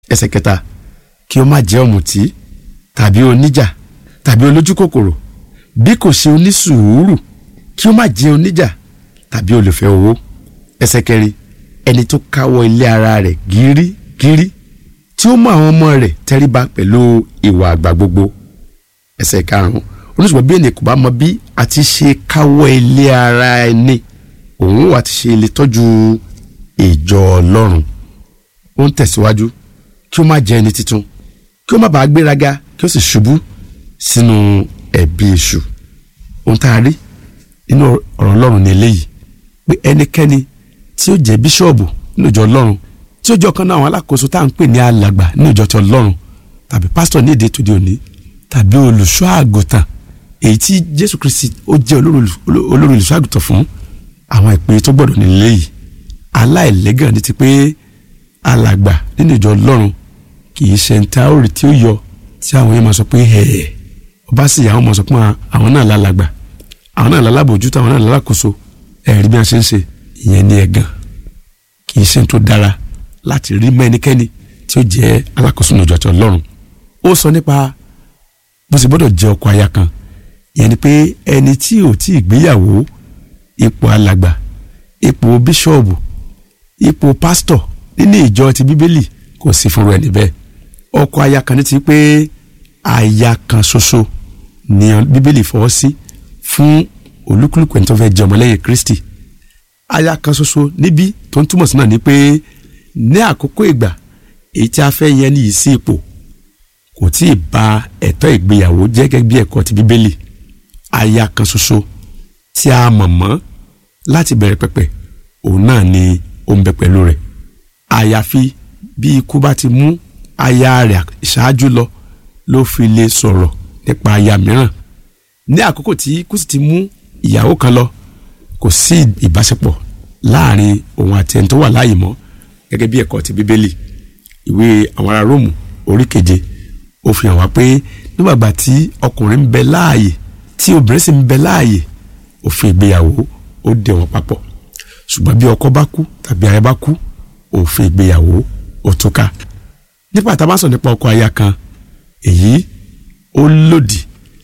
ẹsẹ̀ kẹta kí ó má jẹ́ ọ̀mùtí tàbí oníjà tàbí olójú kòkòrò bí kò ṣe onísùúrù kí ó má jẹ́ oníjà tàbí olùfẹ́ owó ẹsẹ̀ kẹrin ẹni tó káwọ́ ilé ara rẹ̀ gírígírí tí ó mú àwọn ọmọ rẹ̀ tẹríba pẹ̀lú ìwà àgbà gbogbo ẹsẹ̀ karùn-ún oníṣùgbọ́n bí ènìyàn kò bá mọ bí a ti ṣe káwọ́ ilé ara ẹni òun wà ti ṣe lè tọ́jú ìjọ ọlọ́run ó ń tẹ̀síwájú kí ó má jẹ́ ẹni titun kí ó má bàa gbéraga kí ó sì ṣubú sínú ẹ̀bi èṣù ohun tá a rí nínú ọ̀rọ̀ ọlọ́run ní eléyìí pé ẹnikẹ́ni tí ó jẹ́ bíṣọ́ọ̀bù nínú ìjọ ọlọ́run tí ó jẹ́ ọ̀kan náà àwọn alákòóso tá à ń pè ní alàgbà nínú ìjọ ti ọlọ́run tàbí pásítọ̀ ní èdè tòde òní tàbí olùṣọ́ àgùntàn èyí tí jésù kristi ó jẹ́ olórí olùṣọ́ àgùntàn fún àwọn ìpè tó gbọ́dọ̀ nílé yìí aláìlẹ́gàn ní ti pé alàgbà nínú ìjọ ọlọ́run kì í ṣe nta òrì tí ó yọ tí àwọn yẹn máa sọ pé ẹ̀ẹ́ ọba sì yà wọ́n máa sọ pé àwọn náà lálàgbà àwọn náà lálábòjútó àwọn náà lálákòóso ẹ̀rí bí wọ́n ṣe ń ṣe ìyẹn ní ẹ̀gàn kì í ṣe tó dára láti rí mọ́ ẹnikẹ́ni tí ó jẹ́ alákòóso nínú ìjọ àti ọlọ́run ó sọ nípa bó ṣe gbọ́dọ̀ jẹ́ ọkọ aya kan ìyẹn ni pé ẹni tí ò tí ì gbéyàwó ipò alàgbà ipò bíṣọ̀bù ipò pásítọ̀ nínú ìjọ ti bíbélì kò sí fúnra ẹni bẹ́ẹ̀ ọkọ aya kan ní ti pé aya kan ṣoṣo ni bíbélì fọwọ́ sí fún olúkúlùkù ẹni tó fẹ́ jẹ́ ọmọlẹ́yìn kristi aya kan ṣoṣo níbí tó ń túmọ̀ sí náà ni pé ní àkókò ìgbà èyí tí a fẹ́ yẹn nìyí sí ipò kò tí ì ba ẹ̀tọ́ ìgbéyàwó jẹ́ gẹ́gẹ́ bí ẹ̀kọ́ ti bíbélì aya kan ṣoṣo tí a mọ̀ mọ́ láti bẹ̀rẹ̀ pẹ̀pẹ̀ òun náà ni ó ń bẹ pẹ̀lú rẹ̀ àyàfi bí ikú bá ti mú aya rẹ̀ ṣáájú lọ ló fi lè sọ̀rọ̀ nípa aya mìíràn ní àkókò tí ikú sì ti mú ìyàwó kan lọ kò sí ìbáṣepọ̀ láàrin òun àti ẹni tó wà láàyè mọ́ gẹ́gẹ́ bí ẹ̀kọ́ ti bíbélì ìwé àwọn ará róòmù orí keje ó fi hàn wá pé nígbàgbà tí ọkùnrin ń bẹ láàyè tí obìnrin sì ń bẹ láàyè òfin ìgbéyàwó ó dè wọ́n papọ̀ ṣùgbọ́n bí ọkọ bá kú tàbí aya bá kú òfin ìgbéyàwó ó túká nípa tá a bá sọ nípa ọkọ aya kan èyí ó lòdì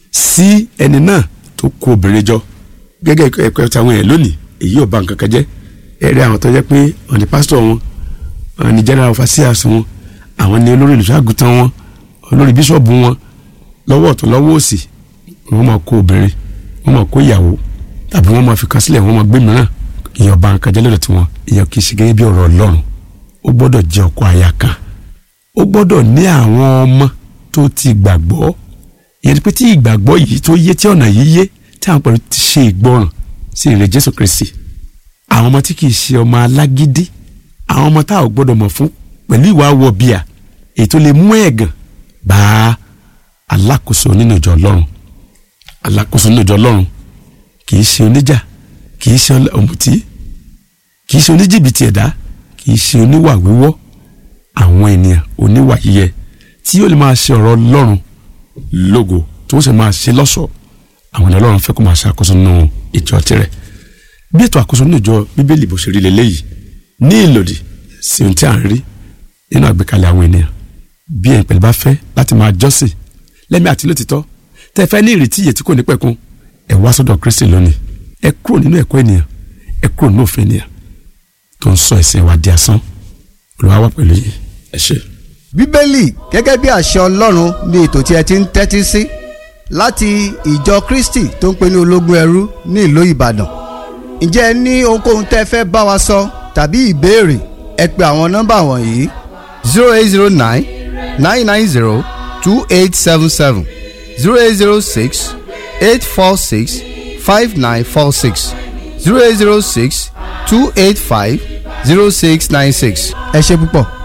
sí ẹni náà tó kó obìnrin jọ gẹ́gẹ́ ẹ̀kọ́ táwọn èèyàn lónìí èyí ò bà nǹkan kan jẹ́ ẹ̀rí àwọn tó jẹ́ pé wọ́n ní pásítọ̀ wọn wọ́n ní general overseers wọn àwọn ní olórí olùṣọ́àgùtàn wọn olórí bíṣọ̀bù wọn lọ́wọ́ ọ̀tún lọ́wọ́ òsì wọ́n máa kó obìnrin wọ́n máa kó ìyàwó tàbí wọ́n máa fi kan sílẹ̀ wọ́n máa gbé mìíràn ìyẹn ọba nǹkan jẹ́ lọ́dọ̀ tiwọn ìyẹn kì í ṣe gẹ́gẹ́ bí ọ̀rọ̀ ọlọ́run ó gbọ́dọ̀ jẹ́ ọkọ aya kan ó gbọ́dọ̀ ní àwọn ọmọ tó ti gbàgbọ́ ìyẹn pé tí ìgbàgbọ́ yìí tó yé tí ọ̀nà yìí yé tí àwọn pẹ̀lú ti ṣe ìgbọràn sí ìrè Jésù Kristi àwọn ọmọ tí kì í ṣe ọmọ alágídí àwọn ọmọ tá ò gbọ́dọ̀ mọ̀ fún pẹ̀lú ìwà wọ̀bìà èyí tó lè mú ẹ̀gàn bá alákòóso nínú ìjọ ọlọ́run alákòóso nínú ìjọ ọlọ́run kì í ṣe oníjà kì í ṣe ọ̀mùtí kì í ṣe oníjìbìtì ẹ̀dá kì í ṣe oníwà wíwọ́ àwọn ènìyàn oníwà yíyẹ tí yóò lè máa ṣe ọ̀rọ̀ ọlọ́run lógo tó ń ṣe máa ṣe lọ́ṣọ̀ọ́ àwọn ènìyàn ọlọ́run fẹ́ kó máa ṣe àkóso nínú ìjọ tirẹ̀ bí ètò àkóso nínú ìjọ bíbélì bó ṣe rí lélẹ́yìí ní ìlòdì sí ohun tí à ń rí nínú àgbékalẹ̀ àwọn ènìyàn bí ẹ̀yin pẹ̀lú bá fẹ́ láti máa jọ́sìn lẹ́mí àti lótìtọ́ tẹ́ fẹ́ ní ìrètí ìyè tí kò ní pẹ̀kun ẹ wá sọ́dọ̀ Kristi lónìí ẹ kúrò nínú ẹ̀kọ́ ènìyàn ẹ kúrò nínú òfin ènìyàn tó ń sọ ẹ̀sìn wa di asán Olúwa wà pẹ̀lú yìí ẹ ṣé. bíbélì gẹ́gẹ́ bí àṣẹ ọlọ́run ní ètò tí ẹ ti ń tẹ́tí sí láti ìjọ Kristi tó ń pè ní ológun ẹrú ní ìlú Ìbàdàn ǹjẹ́ ẹ ní ohunkóhun tẹ́ fẹ́ bá wa sọ tàbí ìbéèrè ẹ pe àwọn nọ́mbà wọ̀nyí zero eight zero nine nine nine zero two eight seven seven zero eight zero six eight four six five nine four six zero eight zero six two eight five zero six nine six ẹ ṣé púpọ̀.